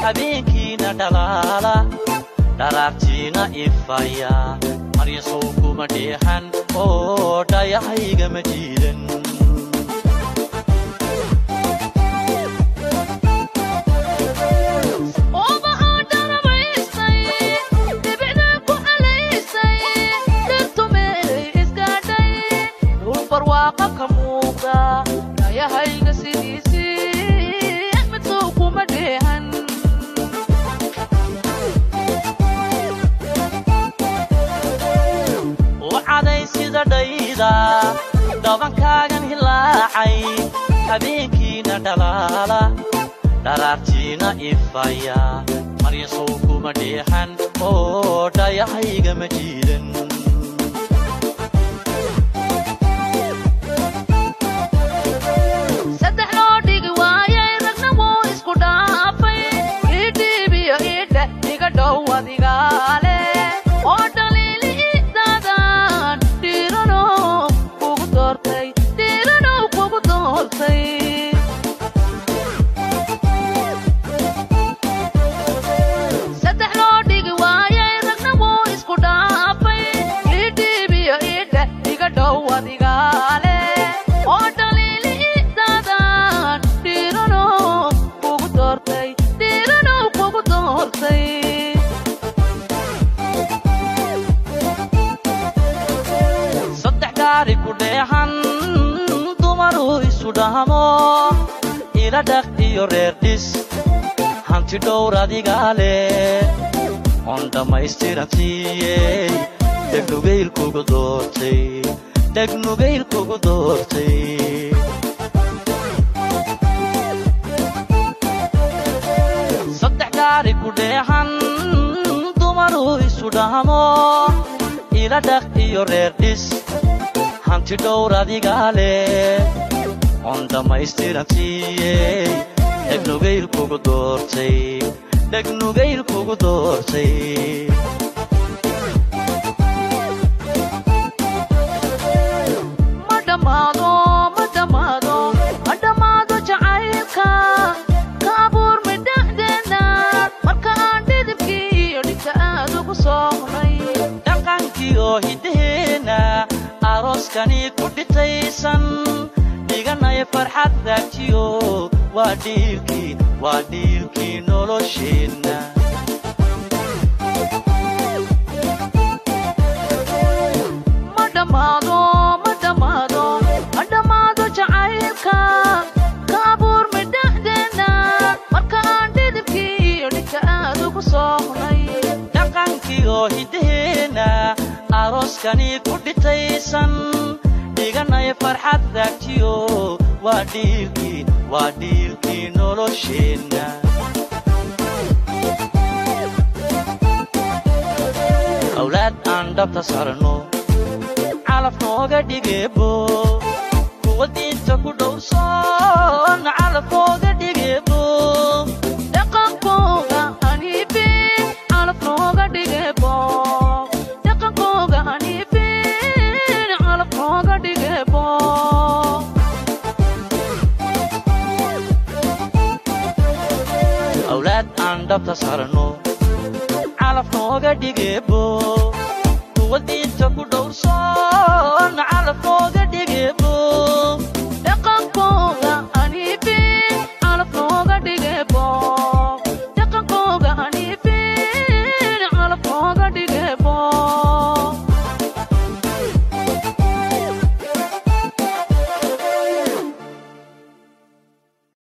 habeenkiina dhalaala dharaartiina ifaya maryasow kuma dheexan oo dhayahaygama jiidan dhabankaagan hilaacay habeenkiina dhalaala dharaartiina ifaya maryasow kuma dheexan oo dhayahaygama jiidan hanti dhowr adigaa leh oon dhammaystiransiiyey dhegnugaylkugu doortay dhegnugaylkugu doortay saddex gaari ku dheexan dumaruu isu dhahmo ila dhaq iyo reer dhis hanti dhowr adigaa leh oon dhammaystiransiiyey dhegnugaylkugu doortay dhegnugaylkugu doortay ma dhammaado ma dhammaado ma dhammaado jacaylka ka abuurmay dhexdeena marka aan dhidibkii iyo dhigta aad ugu sohnay dhaqankii oo hiddaheenna arooskani ku dhitaysan dhiganaya farxad raajiyo waa dhiilkii waa dhiilkii nolosheenna ma dhammaado ma dhammaado ma dhammaado jacaylka ka abuurmay dhexdeena marka aan dhidibkii iyo dhigta aad ugu sohnay dhaqankii oo hiddaheenna arooskani ku dhitaysan dhiganaya farxad raajiyo waa dhiilkii waa dhiilkii nolosheenna awlaad aan dhabta sarno calaf nooga dhigeebo kuwa diinta ku dhowrsoon calaf nooga dhigeebo dhaqankooga haniifin calaf nooga dhigebo dhaqankooga haniifin calaf nooga dhigebo awlaad aan dhabta sarno calaf nooga dhigeebo kuwa diinta ku dhowrsoon